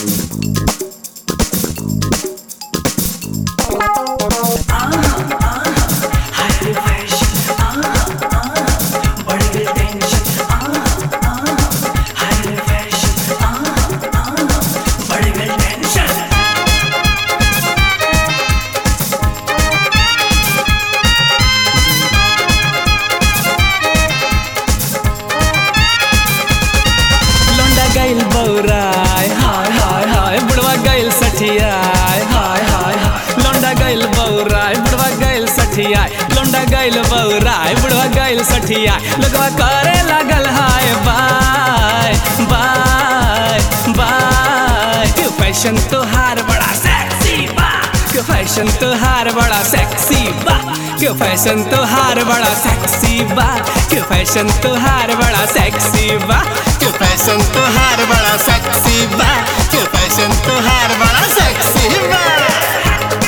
लौंडा गइल बौराय हाय हाय हाय बुढ़वा गइल सठियाय हाय हाय हाय लौंडा गइल बौराय बुढ़वा गइल सठियाय लौंडा गइल बौराय बुढ़वा गइल सठियाय लोगवा करे लागल हाय बाय बाय बाय क्यों फैशन तोहार बड़ा सेक्सी बा क्यों फैशन तोहार बड़ा सेक्सी बा क्यों फैशन तोहार बड़ा सेक्सी बा क्यों फैशन तोहार बड़ा सेक्सी बा क्यों फैशन तोहार बड़ा सेक्सी बा क्यों फैशन तोहार बड़ा सेक्सी बा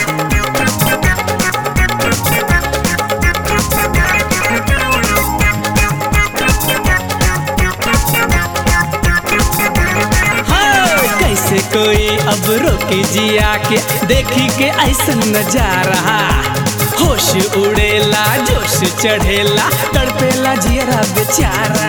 हाँ, कैसे कोई अब रोके जिया के देखी के ऐसा नजारा होश उड़ेला जोश चढ़ेला तड़पेला जियरा बेचारा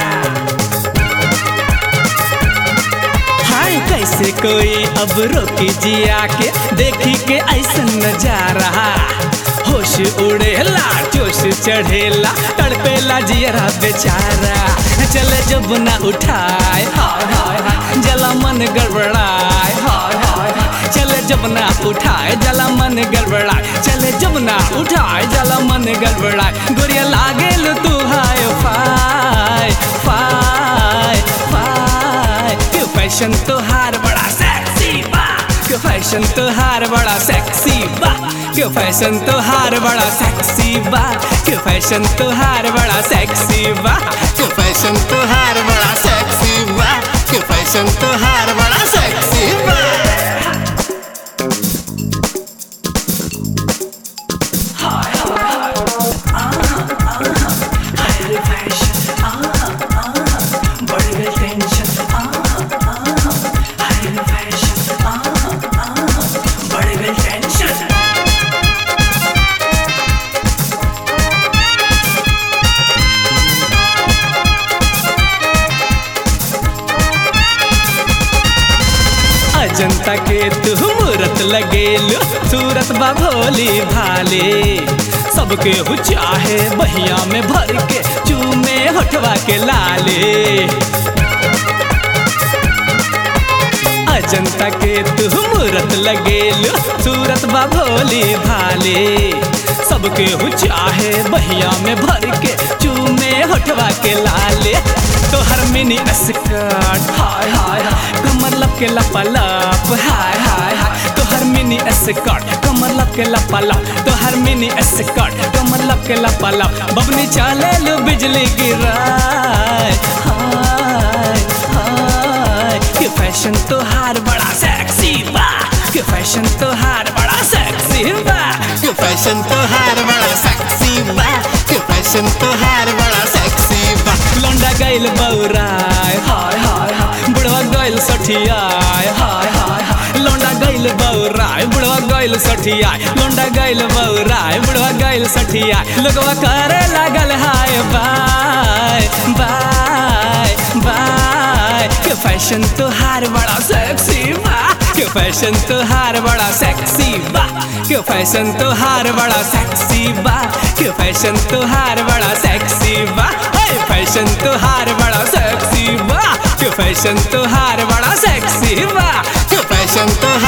हाय कैसे कोई अब रोके जिया के देखी के ऐसा नजारा होश उड़ेला जोश चढ़ेला तड़पेला जियरा बेचारा चले जब ना उठाए हाय हाय हाय जला मन गड़बड़ाए हाय हाय हाय चले जब ना उठाए जला मन गड़बड़ाए चले जब ना उठाए जला मन गड़बड़ाए गोरिया लागेल तू हाय फाय फाय फाय क्यों फैशन तोहार बड़ा सेक्सी बा क्यों फैशन तोहार बड़ा सेक्सी बा क्यों फैशन तोहार बड़ा सेक्सी बा क्यों फैशन तोहार बड़ा सेक्सी बा क्यों फैशन तोहार बड़ा सेक्सी बा क्यों फैशन तोहार बड़ा सेक्सी बा अजंता के तू मूरत लगेलू सूरत बा भोली भाले सबके हु चाहे बहिया में भर के चूमे होठवा के लाले अजंता के तू मूरत लगेलू सूरत बा भोली भाले सबके हु चाहे बहिया में भर के चूमे होठवा के लाले तोहर मिनी स्कर्ट हाय हाय हाय कमर लब के लपलप हाय हाय हाय तोहर मिनी स्कर्ट कमर लब के लपलप तोहर मिनी स्कर्ट कमर लब के लपलप बबनी चले लो बिजली गिराए हाय हाय के फैशन तोहार बड़ा सेक्सी बा के फैशन तोहार बड़ा सेक्सी बा क्यों फैशन तोहार बड़ा सेक्सी बा क्यों फैशन तोहार बड़ा सेक्सी बा लौंडा गइल बौराय हाय हाय हाय बुढ़वा गइल सठियाय हाय हाय हाय लौंडा गइल बौराय बुढ़वा गइल सठियाय लौंडा गइल बौराय बुढ़वा गइल सठियाय लोगवा करे लागल हाय बाय बाय बाय के फैशन तोहार बड़ा सेक्सी बा के फैशन तोहार बड़ा सेक्सी बा के फैशन तोहार बड़ा सेक्सी बा के फैशन तोहार बड़ा सेक्सी बा हे फैशन तोहार बड़ा सेक्सी बा के फैशन तोहार बड़ा सेक्सी बा क्यों फैशन तोहार